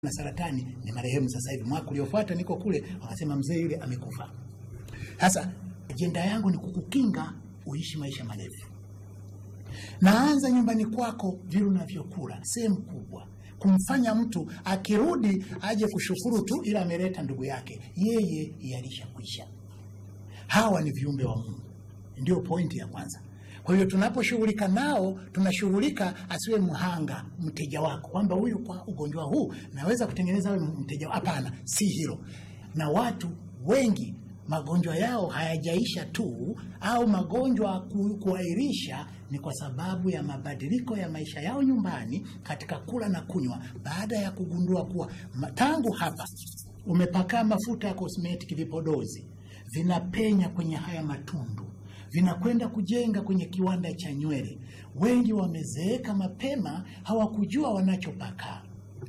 na saratani ni marehemu sasa hivi. Mwaka uliofuata niko kule, wakasema mzee yule amekufa. Sasa ajenda yangu ni kukukinga uishi maisha marefu. Naanza nyumbani kwako, vile unavyokula, sehemu kubwa, kumfanya mtu akirudi aje kushukuru tu, ila ameleta ndugu yake, yeye yalishakwisha. Hawa ni viumbe wa Mungu, ndio pointi ya kwanza. Kwa hiyo tunaposhughulika nao, tunashughulika asiwe mhanga mteja wako, kwamba huyu kwa ugonjwa huu naweza kutengeneza awe mteja. Hapana, si hilo. Na watu wengi magonjwa yao hayajaisha tu, au magonjwa ku, kuahirisha ni kwa sababu ya mabadiliko ya maisha yao nyumbani katika kula na kunywa, baada ya kugundua kuwa ma- tangu hapa umepakaa mafuta ya kosmetiki, vipodozi vinapenya kwenye haya matundu vinakwenda kujenga kwenye kiwanda cha nywele. Wengi wamezeeka mapema, hawakujua wanachopaka.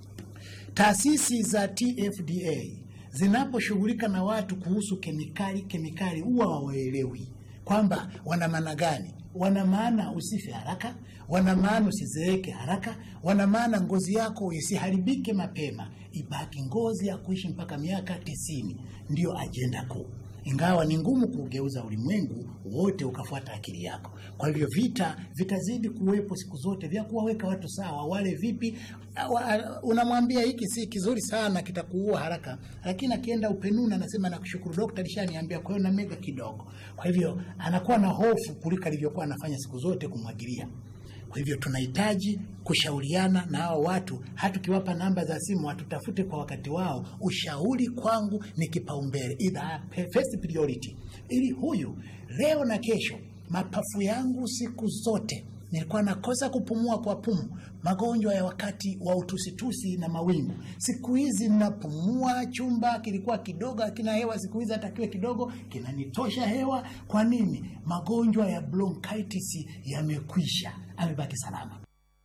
Taasisi za TFDA zinaposhughulika na watu kuhusu kemikali, kemikali huwa hawaelewi kwamba wana maana gani. Wana maana usife haraka, wana maana usizeeke haraka, wana maana ngozi yako isiharibike mapema, ibaki ngozi ya kuishi mpaka miaka tisini. Ndiyo ajenda kuu ingawa ni ngumu kugeuza ulimwengu wote ukafuata akili yako. Kwa hivyo vita vitazidi kuwepo siku zote vya kuwaweka watu sawa. Wale vipi, Awa- unamwambia hiki si kizuri sana, kitakuua haraka, lakini akienda upenuni anasema nakushukuru dokta, alishaniambia, kwa hiyo na mega kidogo. Kwa hivyo anakuwa na hofu kuliko alivyokuwa anafanya siku zote kumwagilia. Kwa hivyo tunahitaji kushauriana na hao watu, hata tukiwapa namba za simu watutafute kwa wakati wao. Ushauri kwangu ni kipaumbele, either first priority, ili huyu leo na kesho. Mapafu yangu siku zote nilikuwa nakosa kupumua kwa pumu, magonjwa ya wakati wa utusitusi na mawingu. Siku hizi napumua, chumba kilikuwa kidogo hakina hewa, siku hizi hata kiwe kidogo kinanitosha hewa. Kwa nini? Magonjwa ya bronchitis yamekwisha, amebaki salama.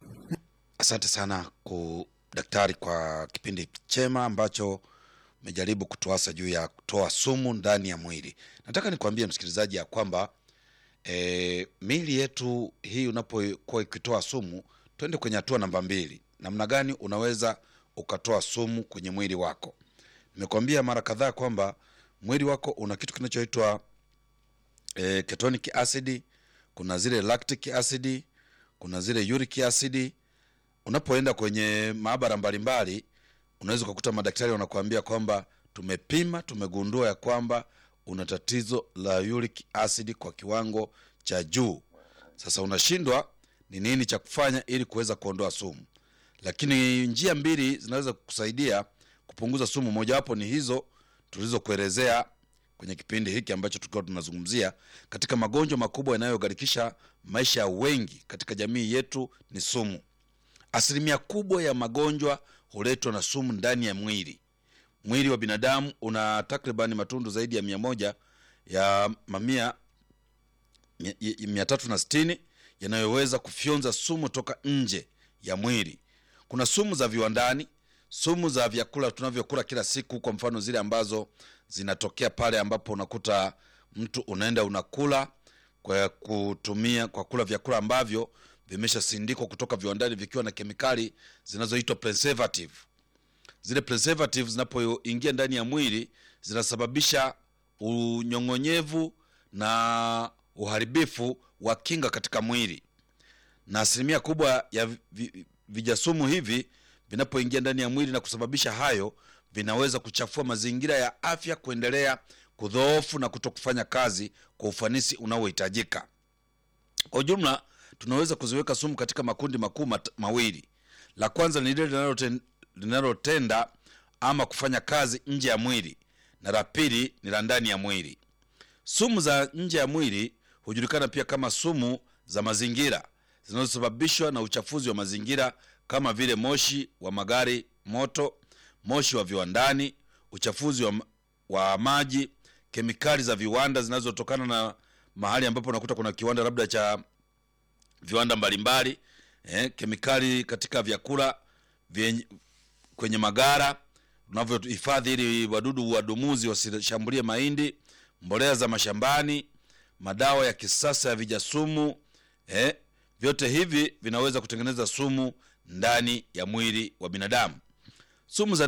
Asante sana ku daktari kwa kipindi chema ambacho umejaribu kutuasa juu ya kutoa sumu ndani ya mwili. Nataka nikwambie msikilizaji ya kwamba e, miili yetu hii unapokuwa ikitoa sumu, twende kwenye hatua namba mbili. Namna gani unaweza ukatoa sumu kwenye mwili wako? Nimekuambia mara kadhaa kwamba mwili wako una kitu kinachoitwa e, ketonic acid, kuna zile lactic acid, kuna zile uric acid unapoenda kwenye maabara mbalimbali unaweza ukakuta madaktari wanakuambia kwamba tumepima tumegundua ya kwamba una tatizo la uric acid kwa kiwango cha juu sasa unashindwa ni nini cha kufanya ili kuweza kuondoa sumu lakini njia mbili zinaweza kukusaidia kupunguza sumu mojawapo ni hizo tulizokuelezea kwenye kipindi hiki ambacho tulikuwa tunazungumzia katika magonjwa makubwa yanayogharikisha maisha ya wengi katika jamii yetu ni sumu asilimia kubwa ya magonjwa huletwa na sumu ndani ya mwili mwili wa binadamu una takribani matundu zaidi ya mia moja ya mamia mia- mia- mia tatu na sitini yanayoweza kufyonza sumu toka nje ya mwili kuna sumu za viwandani sumu za vyakula tunavyokula kila siku kwa mfano zile ambazo zinatokea pale ambapo unakuta mtu unaenda unakula kwa kutumia kwa kula vyakula ambavyo vimeshasindikwa kutoka viwandani vikiwa na kemikali zinazoitwa preservative zile preservative zinapoingia ndani ya mwili zinasababisha unyong'onyevu na uharibifu wa kinga katika mwili na asilimia kubwa ya vi- vi- vijasumu hivi vinapoingia ndani ya mwili na kusababisha hayo vinaweza kuchafua mazingira ya afya kuendelea kudhoofu na kuto kufanya kazi kwa ufanisi unaohitajika kwa ujumla tunaweza kuziweka sumu katika makundi makuu mat- mawili la kwanza ni lile linaloten- linalotenda ama kufanya kazi nje ya mwili na la pili ni la ndani ya mwili sumu za nje ya mwili hujulikana pia kama sumu za mazingira zinazosababishwa na uchafuzi wa mazingira kama vile moshi wa magari moto moshi wa viwandani uchafuzi wa, wa maji kemikali za viwanda zinazotokana na mahali ambapo unakuta kuna kiwanda labda cha viwanda mbalimbali eh, kemikali katika vyakula vyenye, kwenye magara unavyohifadhi ili wadudu wadumuzi wasishambulie mahindi mbolea za mashambani madawa ya kisasa ya vijasumu eh, vyote hivi vinaweza kutengeneza sumu ndani ya mwili wa binadamu sumu za